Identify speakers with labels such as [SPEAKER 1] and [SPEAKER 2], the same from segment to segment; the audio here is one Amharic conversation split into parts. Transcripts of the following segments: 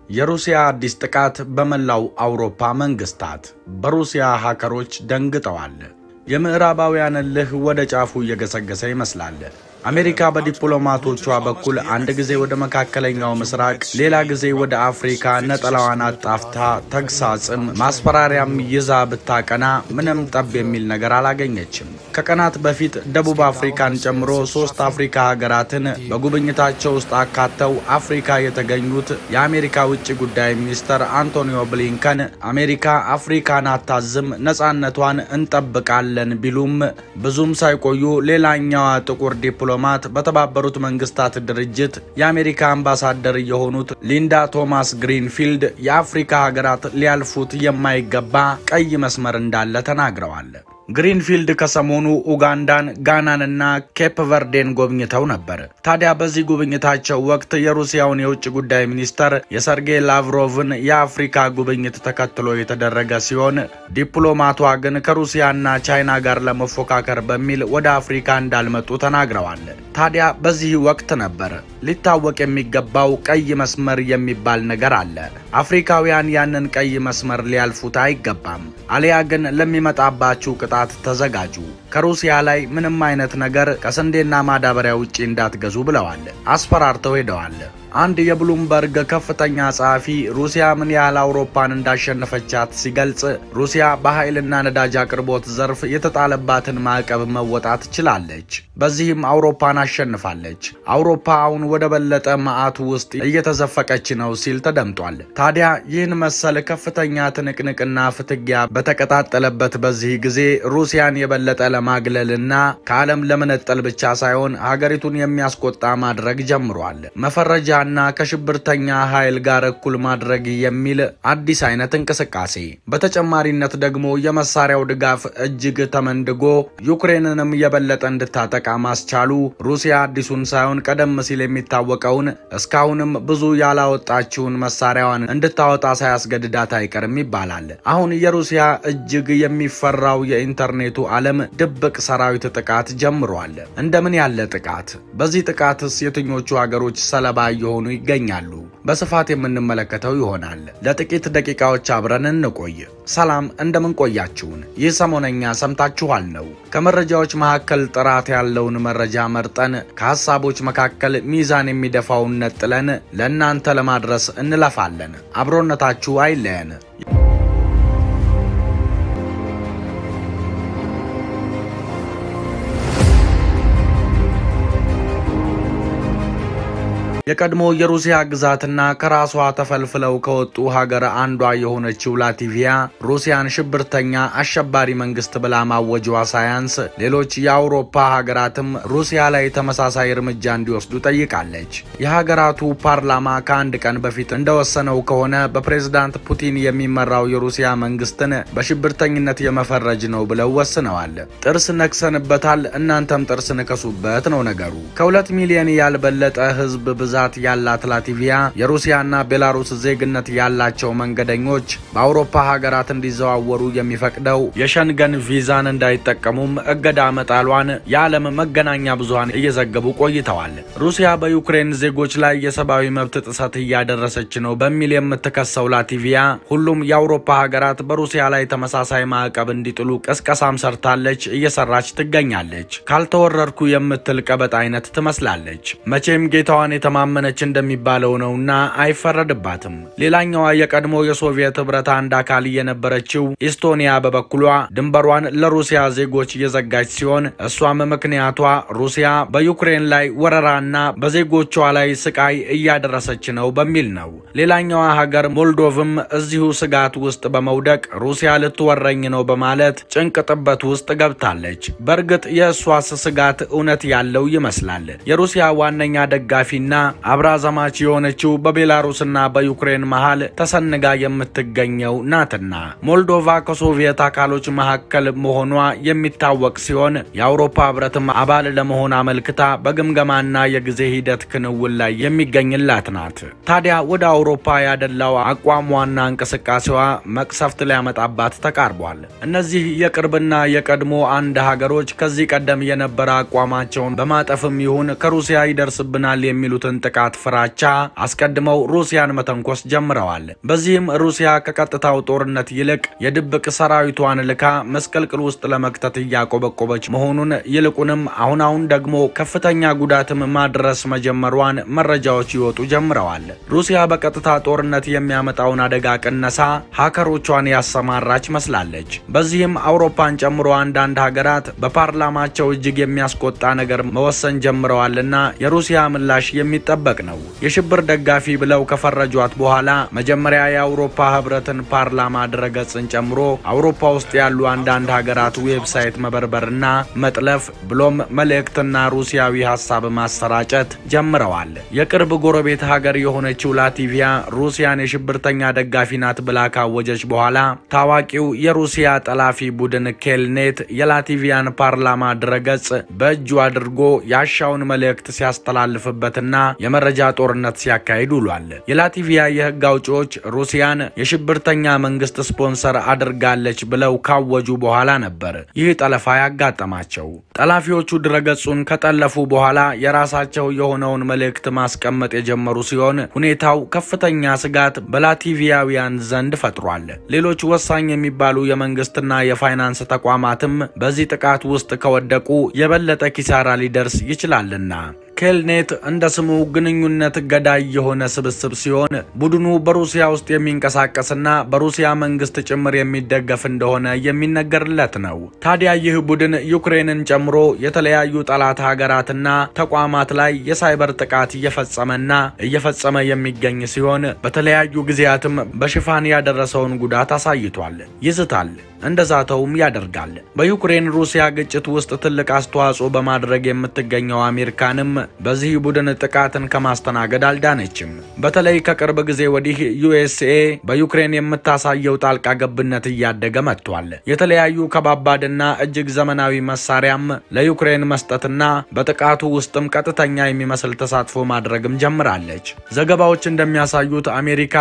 [SPEAKER 1] የሩሲያ አዲስ ጥቃት በመላው አውሮፓ መንግስታት በሩሲያ ሃከሮች ደንግጠዋል። የምዕራባውያን እልህ ወደ ጫፉ እየገሰገሰ ይመስላል። አሜሪካ በዲፕሎማቶቿ በኩል አንድ ጊዜ ወደ መካከለኛው ምስራቅ፣ ሌላ ጊዜ ወደ አፍሪካ ነጠላዋን አጣፍታ ተግሳጽም ማስፈራሪያም ይዛ ብታቀና ምንም ጠብ የሚል ነገር አላገኘችም። ከቀናት በፊት ደቡብ አፍሪካን ጨምሮ ሶስት አፍሪካ ሀገራትን በጉብኝታቸው ውስጥ አካተው አፍሪካ የተገኙት የአሜሪካ ውጭ ጉዳይ ሚኒስተር አንቶኒዮ ብሊንከን አሜሪካ አፍሪካን አታዝም፣ ነጻነቷን እንጠብቃለን ቢሉም ብዙም ሳይቆዩ ሌላኛዋ ጥቁር ዲፕሎ ዲፕሎማት በተባበሩት መንግስታት ድርጅት የአሜሪካ አምባሳደር የሆኑት ሊንዳ ቶማስ ግሪንፊልድ የአፍሪካ ሀገራት ሊያልፉት የማይገባ ቀይ መስመር እንዳለ ተናግረዋል። ግሪንፊልድ ከሰሞኑ ኡጋንዳን፣ ጋናንና ኬፕ ቨርዴን ጎብኝተው ነበር። ታዲያ በዚህ ጉብኝታቸው ወቅት የሩሲያውን የውጭ ጉዳይ ሚኒስተር የሰርጌይ ላቭሮቭን የአፍሪካ ጉብኝት ተከትሎ የተደረገ ሲሆን ዲፕሎማቷ ግን ከሩሲያና ቻይና ጋር ለመፎካከር በሚል ወደ አፍሪካ እንዳልመጡ ተናግረዋል። ታዲያ በዚህ ወቅት ነበር ሊታወቅ የሚገባው ቀይ መስመር የሚባል ነገር አለ። አፍሪካውያን ያንን ቀይ መስመር ሊያልፉት አይገባም። አሊያ ግን ለሚመጣባችሁ ቅጣት ተዘጋጁ። ከሩሲያ ላይ ምንም አይነት ነገር ከስንዴና ማዳበሪያ ውጪ እንዳትገዙ ብለዋል። አስፈራርተው ሄደዋል። አንድ የብሉምበርግ ከፍተኛ ጸሐፊ ሩሲያ ምን ያህል አውሮፓን እንዳሸነፈቻት ሲገልጽ ሩሲያ በኃይልና ነዳጅ አቅርቦት ዘርፍ የተጣለባትን ማዕቀብ መወጣት ችላለች። በዚህም አውሮፓን አሸንፋለች። አውሮፓ አሁን ወደ በለጠ መዓቱ ውስጥ እየተዘፈቀች ነው ሲል ተደምጧል። ታዲያ ይህን መሰል ከፍተኛ ትንቅንቅና ፍትጊያ በተቀጣጠለበት በዚህ ጊዜ ሩሲያን የበለጠ ለማግለልና ከዓለም ለመነጠል ብቻ ሳይሆን ሀገሪቱን የሚያስቆጣ ማድረግ ጀምሯል። መፈረጃ እና ከሽብርተኛ ኃይል ጋር እኩል ማድረግ የሚል አዲስ አይነት እንቅስቃሴ። በተጨማሪነት ደግሞ የመሳሪያው ድጋፍ እጅግ ተመንድጎ ዩክሬንንም የበለጠ እንድታጠቃ ማስቻሉ ሩሲያ አዲሱን ሳይሆን ቀደም ሲል የሚታወቀውን እስካሁንም ብዙ ያላወጣችውን መሳሪያዋን እንድታወጣ ሳያስገድዳት አይቀርም ይባላል። አሁን የሩሲያ እጅግ የሚፈራው የኢንተርኔቱ ዓለም ድብቅ ሰራዊት ጥቃት ጀምሯል። እንደምን ያለ ጥቃት! በዚህ ጥቃትስ የትኞቹ ሀገሮች ሰለባ የሆኑ ይገኛሉ። በስፋት የምንመለከተው ይሆናል። ለጥቂት ደቂቃዎች አብረን እንቆይ። ሰላም እንደምን ቆያችሁን? ይህ ሰሞነኛ ሰምታችኋል ነው። ከመረጃዎች መካከል ጥራት ያለውን መረጃ መርጠን ከሀሳቦች መካከል ሚዛን የሚደፋውን ነጥለን ለእናንተ ለማድረስ እንለፋለን። አብሮነታችሁ አይለየን። የቀድሞ የሩሲያ ግዛትና ከራሷ ተፈልፍለው ከወጡ ሀገር አንዷ የሆነችው ላቲቪያ ሩሲያን ሽብርተኛ አሸባሪ መንግስት ብላ ማወጇ ሳያንስ ሌሎች የአውሮፓ ሀገራትም ሩሲያ ላይ ተመሳሳይ እርምጃ እንዲወስዱ ጠይቃለች። የሀገራቱ ፓርላማ ከአንድ ቀን በፊት እንደወሰነው ከሆነ በፕሬዝዳንት ፑቲን የሚመራው የሩሲያ መንግስትን በሽብርተኝነት የመፈረጅ ነው ብለው ወስነዋል። ጥርስ ነክሰንበታል፣ እናንተም ጥርስ ንከሱበት ነው ነገሩ። ከሁለት ሚሊዮን ያልበለጠ ህዝብ ብዛት ያላት ላቲቪያ የሩሲያና ቤላሩስ ዜግነት ያላቸው መንገደኞች በአውሮፓ ሀገራት እንዲዘዋወሩ የሚፈቅደው የሸንገን ቪዛን እንዳይጠቀሙም እገዳ መጣሏን የዓለም መገናኛ ብዙሃን እየዘገቡ ቆይተዋል። ሩሲያ በዩክሬን ዜጎች ላይ የሰብአዊ መብት ጥሰት እያደረሰች ነው በሚል የምትከሰው ላቲቪያ ሁሉም የአውሮፓ ሀገራት በሩሲያ ላይ ተመሳሳይ ማዕቀብ እንዲጥሉ ቅስቀሳም ሰርታለች፣ እየሰራች ትገኛለች። ካልተወረርኩ የምትል ቀበጥ አይነት ትመስላለች። መቼም ጌታዋን የተማ መነች እንደሚባለው ነውና አይፈረድባትም። ሌላኛዋ የቀድሞ የሶቪየት ህብረት አንድ አካል የነበረችው ኢስቶኒያ በበኩሏ ድንበሯን ለሩሲያ ዜጎች እየዘጋች ሲሆን እሷም ምክንያቷ ሩሲያ በዩክሬን ላይ ወረራና በዜጎቿ ላይ ስቃይ እያደረሰች ነው በሚል ነው። ሌላኛዋ ሀገር ሞልዶቭም እዚሁ ስጋት ውስጥ በመውደቅ ሩሲያ ልትወረኝ ነው በማለት ጭንቅ ጥበት ውስጥ ገብታለች። በእርግጥ የእሷስ ስጋት እውነት ያለው ይመስላል። የሩሲያ ዋነኛ ደጋፊና አብራ ዘማች የሆነችው በቤላሩስና በዩክሬን መሃል ተሰንጋ የምትገኘው ናትና ሞልዶቫ ከሶቪየት አካሎች መካከል መሆኗ የሚታወቅ ሲሆን የአውሮፓ ህብረትም አባል ለመሆን አመልክታ በግምገማና የጊዜ ሂደት ክንውን ላይ የሚገኝላት ናት። ታዲያ ወደ አውሮፓ ያደላው አቋሟና እንቅስቃሴዋ መቅሰፍት ሊያመጣባት ተቃርቧል። እነዚህ የቅርብና የቀድሞ አንድ ሀገሮች ከዚህ ቀደም የነበረ አቋማቸውን በማጠፍም ይሁን ከሩሲያ ይደርስብናል የሚሉትን ጥቃት ፍራቻ አስቀድመው ሩሲያን መተንኮስ ጀምረዋል። በዚህም ሩሲያ ከቀጥታው ጦርነት ይልቅ የድብቅ ሰራዊቷን ልካ መስቀልቅል ውስጥ ለመክተት እያቆበቆበች መሆኑን ይልቁንም አሁን አሁን ደግሞ ከፍተኛ ጉዳትም ማድረስ መጀመሯን መረጃዎች ይወጡ ጀምረዋል። ሩሲያ በቀጥታ ጦርነት የሚያመጣውን አደጋ ቅነሳ ሀከሮቿን ያሰማራች መስላለች። በዚህም አውሮፓን ጨምሮ አንዳንድ ሀገራት በፓርላማቸው እጅግ የሚያስቆጣ ነገር መወሰን ጀምረዋልና የሩሲያ ምላሽ የሚጠበቅ ነው። የሽብር ደጋፊ ብለው ከፈረጇት በኋላ መጀመሪያ የአውሮፓ ህብረትን ፓርላማ ድረገጽን ጨምሮ አውሮፓ ውስጥ ያሉ አንዳንድ ሀገራት ዌብሳይት መበርበርና መጥለፍ ብሎም መልእክትና ሩሲያዊ ሀሳብ ማሰራጨት ጀምረዋል። የቅርብ ጎረቤት ሀገር የሆነችው ላቲቪያ ሩሲያን የሽብርተኛ ደጋፊ ናት ብላ ካወጀች በኋላ ታዋቂው የሩሲያ ጠላፊ ቡድን ኬልኔት የላቲቪያን ፓርላማ ድረገጽ በእጁ አድርጎ ያሻውን መልእክት ሲያስተላልፍበትና የመረጃ ጦርነት ሲያካሂድ ውሏል። የላቲቪያ የህግ አውጪዎች ሩሲያን የሽብርተኛ መንግስት ስፖንሰር አድርጋለች ብለው ካወጁ በኋላ ነበር ይህ ጠለፋ ያጋጠማቸው። ጠላፊዎቹ ድረገጹን ከጠለፉ በኋላ የራሳቸው የሆነውን መልእክት ማስቀመጥ የጀመሩ ሲሆን ሁኔታው ከፍተኛ ስጋት በላቲቪያውያን ዘንድ ፈጥሯል። ሌሎች ወሳኝ የሚባሉ የመንግስትና የፋይናንስ ተቋማትም በዚህ ጥቃት ውስጥ ከወደቁ የበለጠ ኪሳራ ሊደርስ ይችላልና። ኬልኔት እንደ ስሙ ግንኙነት ገዳይ የሆነ ስብስብ ሲሆን ቡድኑ በሩሲያ ውስጥ የሚንቀሳቀስና በሩሲያ መንግስት ጭምር የሚደገፍ እንደሆነ የሚነገርለት ነው። ታዲያ ይህ ቡድን ዩክሬንን ጨምሮ የተለያዩ ጠላት ሀገራትና ተቋማት ላይ የሳይበር ጥቃት እየፈጸመና እየፈጸመ የሚገኝ ሲሆን በተለያዩ ጊዜያትም በሽፋን ያደረሰውን ጉዳት አሳይቷል፣ ይዝታል፣ እንደዛተውም ያደርጋል። በዩክሬን ሩሲያ ግጭት ውስጥ ትልቅ አስተዋጽኦ በማድረግ የምትገኘው አሜሪካንም በዚህ ቡድን ጥቃትን ከማስተናገድ አልዳነችም። በተለይ ከቅርብ ጊዜ ወዲህ ዩኤስኤ በዩክሬን የምታሳየው ጣልቃ ገብነት እያደገ መጥቷል። የተለያዩ ከባባድና እጅግ ዘመናዊ መሳሪያም ለዩክሬን መስጠትና በጥቃቱ ውስጥም ቀጥተኛ የሚመስል ተሳትፎ ማድረግም ጀምራለች። ዘገባዎች እንደሚያሳዩት አሜሪካ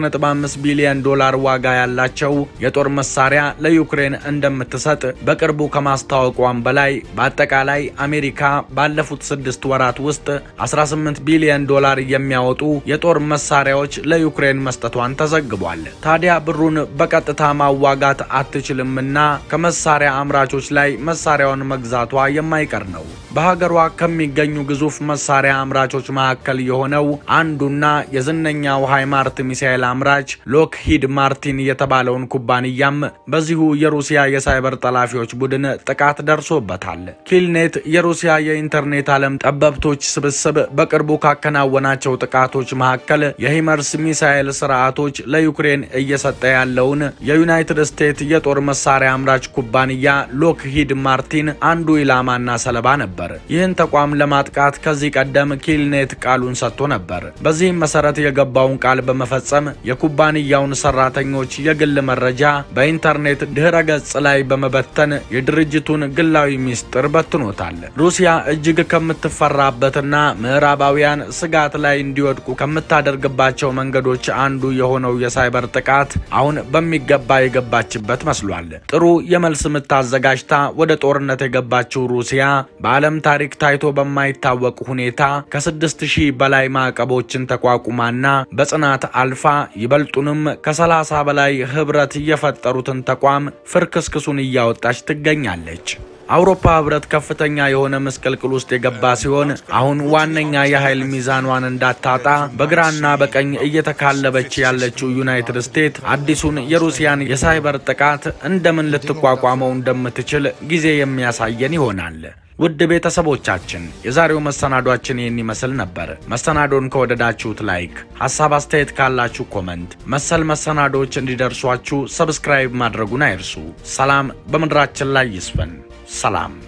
[SPEAKER 1] 4.5 ቢሊዮን ዶላር ዋጋ ያላቸው የጦር መሳሪያ ለዩክሬን እንደምትሰጥ በቅርቡ ከማስታወቋም በላይ በአጠቃላይ አሜሪካ ባለፉት ስድስት ወራት ውስጥ 18 ቢሊዮን ዶላር የሚያወጡ የጦር መሳሪያዎች ለዩክሬን መስጠቷን ተዘግቧል። ታዲያ ብሩን በቀጥታ ማዋጋት አትችልምና ከመሳሪያ አምራቾች ላይ መሳሪያውን መግዛቷ የማይቀር ነው። በሀገሯ ከሚገኙ ግዙፍ መሳሪያ አምራቾች መካከል የሆነው አንዱና የዝነኛው ሃይማርት ሚሳኤል አምራች ሎክሂድ ማርቲን የተባለውን ኩባንያም በዚሁ የሩሲያ የሳይበር ጠላፊዎች ቡድን ጥቃት ደርሶበታል። ኪልኔት የሩሲያ የኢንተርኔት ዓለም ጠበብቶች ስብስብ በቅርቡ ካከናወናቸው ጥቃቶች መካከል የሂመርስ ሚሳኤል ስርዓቶች ለዩክሬን እየሰጠ ያለውን የዩናይትድ ስቴትስ የጦር መሳሪያ አምራች ኩባንያ ሎክሂድ ማርቲን አንዱ ኢላማና ሰለባ ነበር። ይህን ተቋም ለማጥቃት ከዚህ ቀደም ኪልኔት ቃሉን ሰጥቶ ነበር። በዚህም መሰረት የገባውን ቃል በመፈጸም የኩባንያውን ሰራተኞች የግል መረጃ በኢንተርኔት ድህረ ገጽ ላይ በመበተን የድርጅቱን ግላዊ ሚስጥር በትኖታል። ሩሲያ እጅግ ከምትፈራበትና ምዕራባውያን ስጋት ላይ እንዲወድቁ ከምታደርግባቸው መንገዶች አንዱ የሆነው የሳይበር ጥቃት አሁን በሚገባ የገባችበት መስሏል። ጥሩ የመልስ ምት አዘጋጅታ ወደ ጦርነት የገባችው ሩሲያ በዓለም ታሪክ ታይቶ በማይታወቅ ሁኔታ ከስድስት ሺህ በላይ ማዕቀቦችን ተቋቁማና በጽናት አልፋ ይበልጡንም ከሰላሳ በላይ ህብረት የፈጠሩትን ተቋም ፍርክስክሱን እያወጣች ትገኛለች። አውሮፓ ህብረት ከፍተኛ የሆነ ምስቅልቅል ውስጥ የገባ ሲሆን አሁን ዋነኛ የኃይል ሚዛኗን እንዳታጣ በግራና በቀኝ እየተካለበች ያለችው ዩናይትድ ስቴትስ አዲሱን የሩሲያን የሳይበር ጥቃት እንደምን ልትቋቋመው እንደምትችል ጊዜ የሚያሳየን ይሆናል። ውድ ቤተሰቦቻችን የዛሬው መሰናዷችን ይህን ይመስል ነበር። መሰናዶን ከወደዳችሁት ላይክ፣ ሀሳብ አስተያየት ካላችሁ ኮመንት፣ መሰል መሰናዶዎች እንዲደርሷችሁ ሰብስክራይብ ማድረጉን አይርሱ። ሰላም በምድራችን ላይ ይስፈን። ሰላም